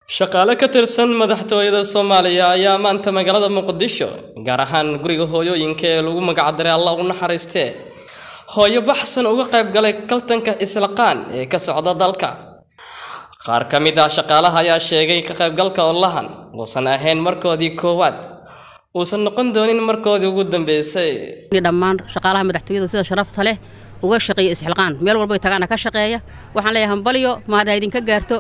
shaqaale ka tirsan madaxtooyada soomaaliya ayaa maanta magaalada muqdisho gaar ahaan guriga hooyooyinka ee lagu magacdaray allah u naxariistee hooyo baxsan uga qayb galay kaltanka islaqaan ee ka socda dalka qaar ka mid ah shaqaalaha ayaa sheegay ka qaybgalka olahan uusan ahayn markoodii koowaad uusan noqon doonin markoodii ugu dambeysay dhammaan shaqaalaha madaxtooyada sida sharafta leh uga shaqeeya isxilqaan meel walba ay tagaana ka shaqeeya waxaan leeyahay hambalyo mahad ha idinka gaarto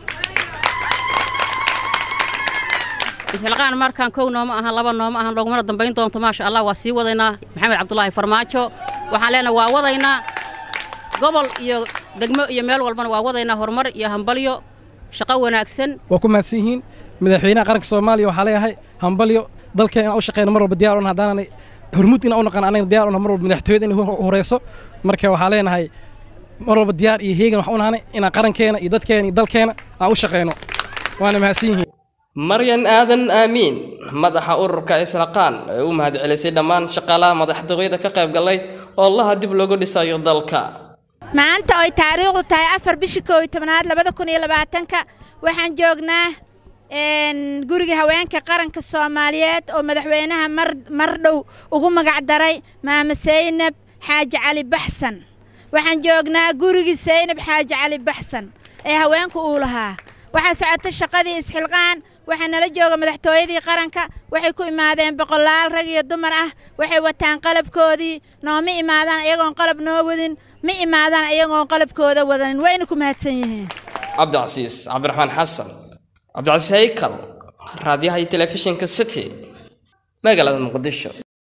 isxilqaan markaan kow nooma ahan laba nooma ahan loogumana dambayn doonto maasha allah waa sii wadaynaa maxamed cabdulaahi farmaajo waxaan leenahay waa wadaynaa gobol iyo degmo iyo meel walbana waa wadaynaa horumar iyo hambalyo shaqo wanaagsan waa ku mahadsan yihiin madaxweynaha qaranka soomaaliya waxaa leeyahay hambalyo dalkeena inaan u shaqeyno mar walba diyar un haddaananay hormuud inaan u naqan anaga diyar un mar walba madaxtooyada inay horeyso marka waxaa leenahay mar walba diyaar iyo heegan waxaan u nahanay inaan qarankeena iyo dadkeena iyo dalkeena aan u shaqeyno waana mahadsan yihiin maryan aadan aamiin madaxa ururka islaqaan ee u mahadcelisay dhammaan shaqaalaha madaxtooyada ka qayb galay oo laha dib loogu dhisayo dalka maanta oy taariikhdu tahay afar bishii koo iyo tobnaad labada kun iyo labaatanka waxaan joognaa guriga haweenka qaranka soomaaliyeed oo madaxweynaha mar mar dhow ugu magacdaray maama saynab xaaji cali baxsan waxaan joognaa gurigii saynab xaaji cali baxsan ee haweenku uu lahaa waxaa socota shaqadii isxilqaan waxaa nala jooga madaxtooyadii qaranka waxay ku imaadeen boqolaal rag iyo dumar ah waxay wataan qalabkoodii nooma imaadaan iyagoon qalab noo wadin ma imaadaan iyagoon qalabkooda wadanin wayna ku mahadsan yihiin cabdicasiis cabdiraxmaan xasan cabdicasiis haykal raadiyaha iyo telefishinka city magaalada muqdisho